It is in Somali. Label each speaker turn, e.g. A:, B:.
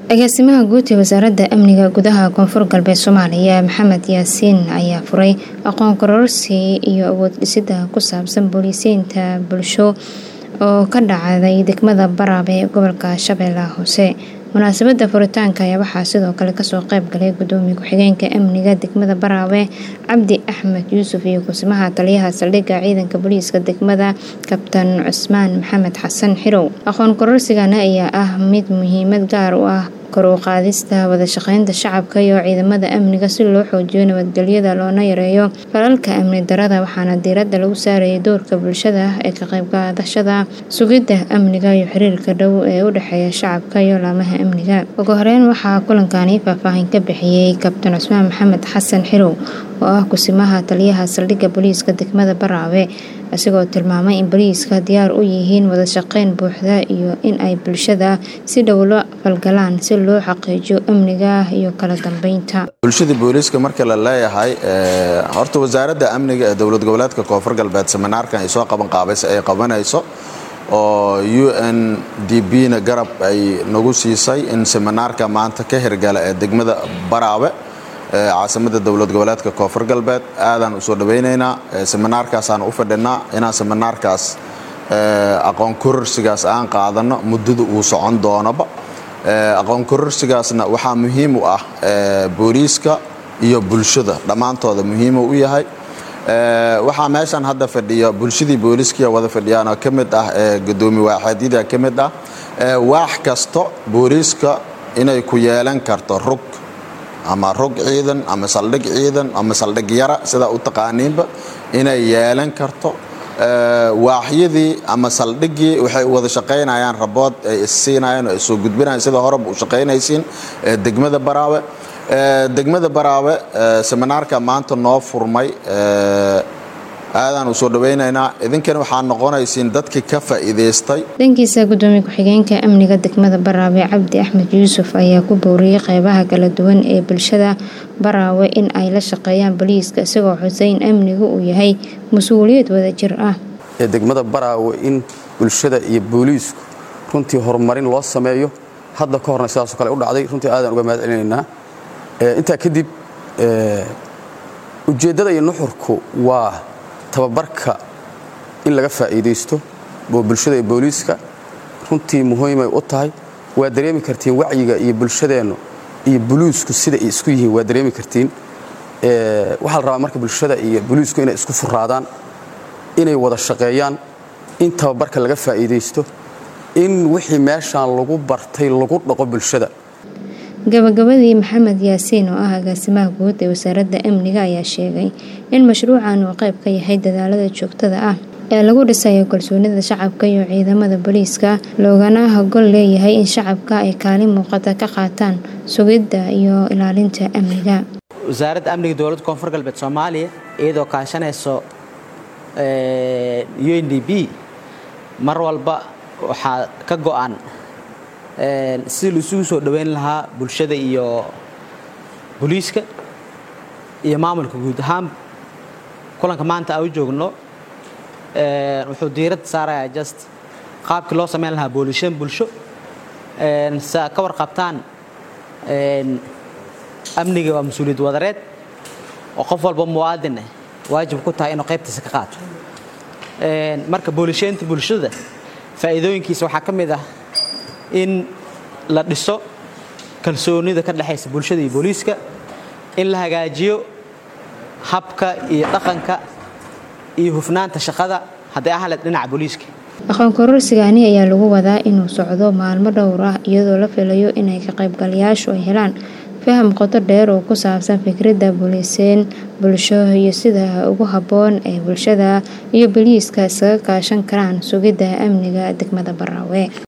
A: agaasimaha guud ee wasaaradda amniga gudaha koonfur galbeed soomaaliya maxamed yaasiin ayaa furay aqoon kororsi iyo awood dhisida ku saabsan booliisiinta bulsho oo ka dhacday degmada baraab ee gobolka shabeellaha hoose munaasabada furitaanka ayaa waxaa sidoo kale kasoo qeyb galay gudoomiye ku-xigeenka amniga degmada baraawe cabdi axmed yuusuf iyo kusimaha taliyaha saldhigga ciidanka booliiska degmada kabtan cusmaan maxamed xasan xirow aqoon kororsigana ayaa ah mid muhiimad gaar u ah kor u qaadista wadashaqeynta shacabka iyo ciidamada amniga si loo xoojiyo nabadgelyada loona yareeyo falalka amni darada waxaana diiradda lagu saarayay doorka bulshada ee ka qaybqaadashada sugidda amniga iyo xiriirka dhow ee u dhexeeya shacabka iyo laamaha amniga ugu horeyn waxaa kulankani faahfaahin ka bixiyey kabtan cusmaan maxamed xasan xirow oo ah kusimaha taliyaha saldhigga booliiska degmada baraawe isagoo tilmaamay in booliiska diyaar u yihiin wadashaqeyn buuxda iyo in ay bulshada si dhow la falgalaan si loo xaqiijiyo amniga iyo kala dambeynta
B: bulshada booliiska marka la leeyahay horta wasaaradda amniga ee dowlad goboleedka koonfur galbeed seminaarkan ay soo qaban qaabaysa ay qabanayso oo u n d b na garab ay nagu siisay in seminaarka maanta ka hirgala ee degmada baraawe caasimada dowlad goboleedka koonfur galbeed aadaan usoo dhawaynaynaa seminaarkaasaan u fadhinaa inaan seminaarkaas aqoon kororsigaas aan qaadano muddada uu socon doonaba aqoon kororsigaasna waxaa muhiim u ah booliiska iyo bulshada dhammaantooda muhiimu u yahay waxaa meeshan hadda fadhiya bulshadii booliiskiya wada fadhiyaan oo ka mid ah gudoomi waaxeedyada ka mid ah waax kasto booliiska inay ku yeelan karto rug ama rog ciidan ama saldhig ciidan ama saldhig yara sidaa u taqaaniinba inay yeelan karto waaxyadii ama saldhiggii waxay wada shaqaynayaan rabood ay issiinayaan oo ay soo gudbinayaan sida horeba u shaqaynaysiin degmada baraawe degmada baraawe seminaarka maanta noo furmay aadaan u soo dhawaynaynaa idinkana waxaa noqonaysiin dadkii ka faa'iidaystay
A: dhankiisa gudoomiye ku-xigeenka amniga degmada baraawe cabdi axmed yuusuf ayaa ku booriyey qeybaha kala duwan ee bulshada baraawe in ay la shaqeeyaan boliiska isagoo xusay in amnigu uu yahay mas-uuliyad wadajir ah
C: ee degmada baraawe in bulshada iyo booliisku runtii horumarin loo sameeyo hadda ka horna sidaasoo kale u dhacday runtii aadaan uga mahad celinaynaa intaa kadib ujeeddada iyo nuxurku waa tababarka in laga faa'iidaysto oo bulshada iyo booliiska runtii muhiimay u tahay waa dareemi kartiin wacyiga iyo bulshadeennu iyo boliisku sida ay isku yihiin waa dareemi kartiin waxaa la rabaa marka bulshada iyo boliisku inay isku furaadaan inay wada shaqeeyaan in tababarka laga faa'iidaysto in wixii meeshaan lagu bartay lagu dhaqo bulshada
A: gabagabadii maxamed yaasiin oo ah agaasimaha guud ee wasaaradda amniga ayaa sheegay in mashruucan uu qayb ka yahay dadaalada joogtada ah ee lagu dhisayo kalsoonida shacabka iyo ciidamada booliiska loogana hogol leeyahay in shacabka ay kaalin muuqata ka qaataan sugidda iyo ilaalinta amniga
D: wasaaradda amniga dowladda koonfur galbeed soomaaliya iyadoo kaashanayso u n d b mar walba waxaa ka go-an si la isugu soo dhoweyn lahaa bulshada iyo booliiska iyo maamulka guud ahaan kulanka maanta aan u joogno wuxuu diiradda saarayaa just qaabkii loo samayn lahaa boolishan bulsho sa ka warqabtaan amniga waa mas-uuliyad wadareed oo qof walba muwaadin ah waajib ku tahay inuu qaybtiisa ka qaato marka boolisheynta bulshada faa'iidooyinkiisa waxaa ka mid ah in la dhiso kalsoonida ka dhexaysa bulshada iyo booliiska in la hagaajiyo habka iyo dhaqanka iyo hufnaanta shaqada hadday ahaleed dhinaca booliiska
A: aqoon kororsigani ayaa lagu wadaa inuu socdo maalmo dhowr ah iyadoo la filayo inay ka qaybgalayaashu ay helaan faham qoto dheer oo ku saabsan fikradda booliiseen bulsho iyo sida ugu habboon ee bulshada iyo booliiska iskaga kaashan karaan sugidda amniga degmada baraawe